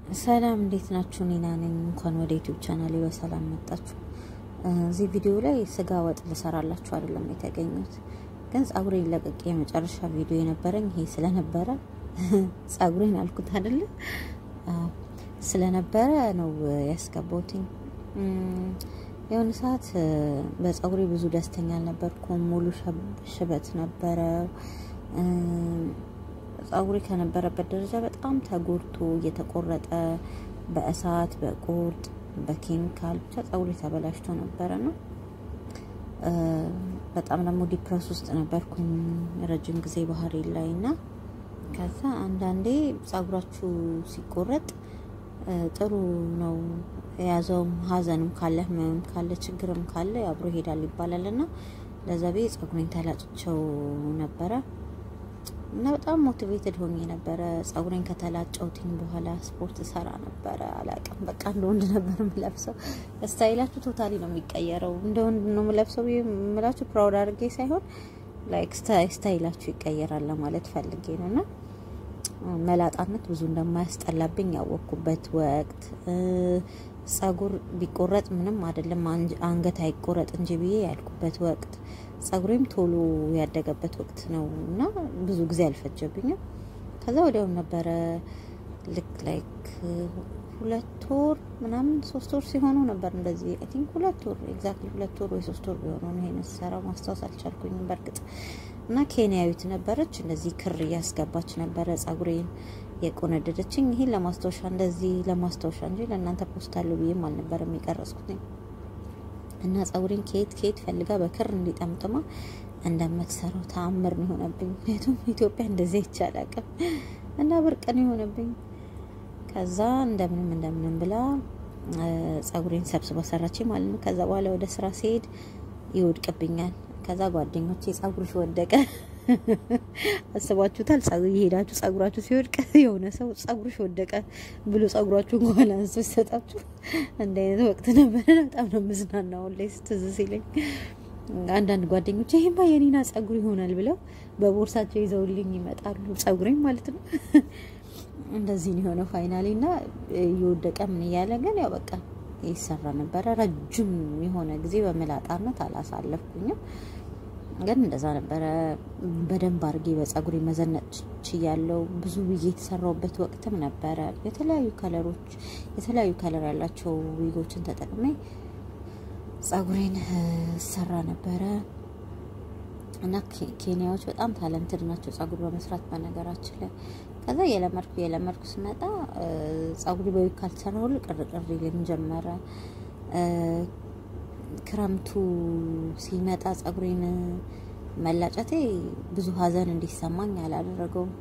ሰላም እንዴት ናችሁ? ኒና ነኝ። እንኳን ወደ ዩቲዩብ ቻናሌ በሰላም መጣችሁ። እዚህ ቪዲዮ ላይ ስጋ ወጥ ልሰራላችሁ አይደለም የተገኙት፣ ግን ጸጉሬን ለቅቄ የመጨረሻ ቪዲዮ የነበረኝ ይሄ ስለነበረ ጸጉሬን አልኩት አይደለ ስለነበረ ነው ያስገባሁትኝ። የሆነ ሰዓት በጸጉሬ ብዙ ደስተኛ አልነበርኩም። ሙሉ ሽበት ነበረ። ጸጉሬ ከነበረበት ደረጃ በጣም ተጎድቶ እየተቆረጠ በእሳት በቁርጥ በኬሚካል ብቻ ጸጉሬ ተበላሽቶ ነበረ ነው። በጣም ደግሞ ዲፕረስ ውስጥ ነበርኩኝ ረጅም ጊዜ ባህሪ ላይ እና ከዛ አንዳንዴ ጸጉራችሁ ሲቆረጥ ጥሩ ነው የያዘውም ሀዘንም ካለ ህመምም ካለ ችግርም ካለ አብሮ ይሄዳል ይባላል እና ለዛ ቤ ጸጉሬን ተላጭቸው ነበረ እና በጣም ሞቲቬትድ ሆኜ ነበረ። ጸጉሬን ከተላጨውትኝ በኋላ ስፖርት ሰራ ነበረ። አላቅም በቃ እንደ ወንድ ነበር የምለብሰው። ስታይላችሁ ቶታሊ ነው የሚቀየረው። እንደ ወንድ ነው የምለብሰው የምላችሁ ፕራውድ አድርጌ ሳይሆን ላይክ ስታይላችሁ ይቀየራል ለማለት ፈልጌ ነው እና መላጣነት ብዙ እንደማያስጠላብኝ ያወቅኩበት ወቅት ጸጉር ቢቆረጥ ምንም አይደለም አንገት አይቆረጥ እንጂ ብዬ ያልኩበት ወቅት ጸጉሬም ቶሎ ያደገበት ወቅት ነው እና ብዙ ጊዜ አልፈጀብኝም። ከዛ ወዲያውም ነበረ ልክ ላይክ ሁለት ወር ምናምን ሶስት ወር ሲሆኑ ነበር እንደዚህ አይ ቲንክ ሁለት ወር ኤግዛክትሊ ሁለት ወር ወይ ሶስት ወር ቢሆነው ነው ይሄን ስሰራው ማስታወስ አልቻልኩኝም በእርግጥ እና ኬንያዊት ነበረች እንደዚህ ክር እያስገባች ነበረ ጸጉሬን የቆነደደችኝ ይሄን ለማስታወሻ እንደዚህ ለማስታወሻ እንጂ ለእናንተ ፖስት አለው ብዬም አልነበረም የቀረጽኩት እና ጸጉሬን ከየት ከየት ፈልጋ በክር እንዲጠምጥማ እንደምትሰራው ተአምር ነው የሆነብኝ። ምክንያቱም ኢትዮጵያ እንደዚህ ይቻላቅም እና ብርቅ ነው የሆነብኝ። ከዛ እንደምንም እንደምንም ብላ ጸጉሬን ሰብስባ ሰራች ማለት ነው። ከዛ በኋላ ወደ ስራ ሲሄድ ይወድቅብኛል። ከዛ ጓደኞቼ ጸጉርሽ ወደቀ አስባችሁታል? የሄዳችሁ ጸጉራችሁ ሲወድቅ የሆነ ሰው ጸጉርሽ ወደቀ ብሎ ጸጉራችሁን ከኋላ አንስቶ ሲሰጣችሁ እንደ አይነት ወቅት ነበረ። በጣም ነው የምዝናናው ላይ ስትዝ ሲለኝ አንዳንድ ጓደኞች ይሄማ የኒና ጸጉር ይሆናል ብለው በቦርሳቸው ይዘውልኝ ይመጣሉ። ጸጉሬም ማለት ነው። እንደዚህ ነው የሆነው ፋይናሊ እና እየወደቀ ምን እያለ ግን ያው በቃ ይሰራ ነበረ። ረጅም የሆነ ጊዜ በመላጣነት አላሳለፍኩኝም። ግን እንደዛ ነበረ። በደንብ አድርጌ በጸጉሬ መዘነጥ ችያለው። ብዙ ብዬ የተሰራውበት ወቅትም ነበረ። የተለያዩ ከለሮች የተለያዩ ከለር ያላቸው ዊጎችን ተጠቅሜ ጸጉሬን ሰራ ነበረ እና ኬንያዎች በጣም ታለንትድ ናቸው ጸጉር በመስራት በነገራችን ላይ። ከዛ የለመድኩ የለመድኩ ስመጣ ጸጉሪ በዊግ ካልተሰራ ሁሉ ቅርቅር ይልን ጀመረ። ክረምቱ ሲመጣ ጸጉሬን መላጨቴ ብዙ ሀዘን እንዲሰማኝ አላደረገውም።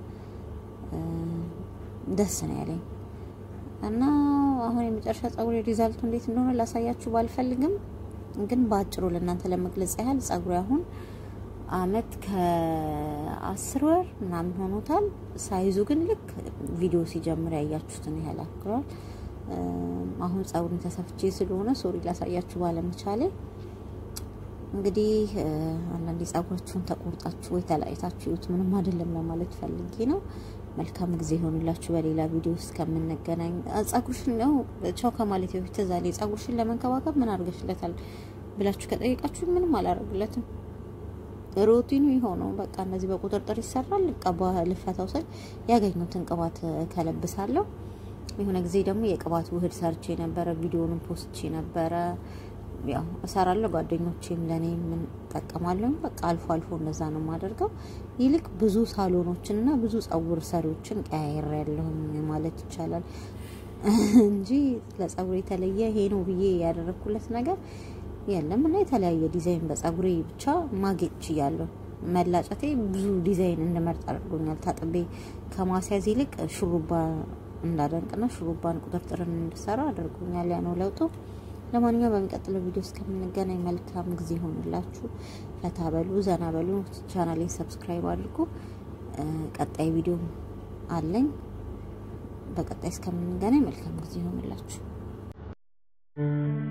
ደስ ነው ያለኝ እና አሁን የመጨረሻ ጸጉሬ ሪዛልቱ እንዴት እንደሆነ ላሳያችሁ ባልፈልግም፣ ግን በአጭሩ ለእናንተ ለመግለጽ ያህል ጸጉሬ አሁን አመት ከአስር ወር ምናምን ሆኖታል። ሳይዙ ግን ልክ ቪዲዮ ሲጀምር ያያችሁትን ያህል አክሏል። አሁን ጸጉርን ተሰፍቼ ስለሆነ ሶሪ ላሳያችሁ ባለመቻሌ። እንግዲህ አንዳንዴ ጸጉራችሁን ተቆርጣችሁ ወይ ተለያይታችሁ ይሁት ምንም አይደለም ለማለት ፈልጌ ነው። መልካም ጊዜ ይሆንላችሁ። በሌላ ቪዲዮ ውስጥ ከምንገናኝ ጸጉርሽን ነው ቻው ከማለት በፊት ትዝ አለኝ። ጸጉርሽን ለመንከባከብ ምን አድርገሽለታል ብላችሁ ከጠየቃችሁ ምንም አላደርግለትም። ሮቲኑ የሆነው በቃ እነዚህ በቁጥርጥር ይሰራል። ቀባ ልፈታው ስል ያገኙትን ቅባት ከለብሳለሁ። የሆነ ጊዜ ደግሞ የቅባት ውህድ ሰርቼ ነበረ። ቪዲዮንም ፖስቼ ነበረ። ያው እሰራለሁ። ጓደኞቼም ለእኔ ምን ጠቀማለሁ። በቃ አልፎ አልፎ እንደዛ ነው የማደርገው። ይልቅ ብዙ ሳሎኖችን እና ብዙ ጸጉር ሰሪዎችን ቀያየር ያለሁኝ ማለት ይቻላል እንጂ ለጸጉር የተለየ ይሄ ነው ብዬ ያደረግኩለት ነገር የለም እና የተለያየ ዲዛይን በጸጉሬ ብቻ ማጌጥ ችያለሁ። መላጨቴ ብዙ ዲዛይን እንድመርጥ አድርጎኛል። ታጥቤ ከማስያዝ ይልቅ ሹሩባ እንዳደንቅና ሹሩባን ቁጥርጥርን እንድሰራ አድርጎኛል። ያ ነው ለውጡ። ለማንኛውም በሚቀጥለው ቪዲዮ እስከምንገናኝ መልካም ጊዜ ይሆንላችሁ። ፈታ በሉ፣ ዘና በሉ። ቻናሌን ሰብስክራይብ አድርጉ። ቀጣይ ቪዲዮ አለኝ። በቀጣይ እስከምንገናኝ መልካም ጊዜ ይሆንላችሁ።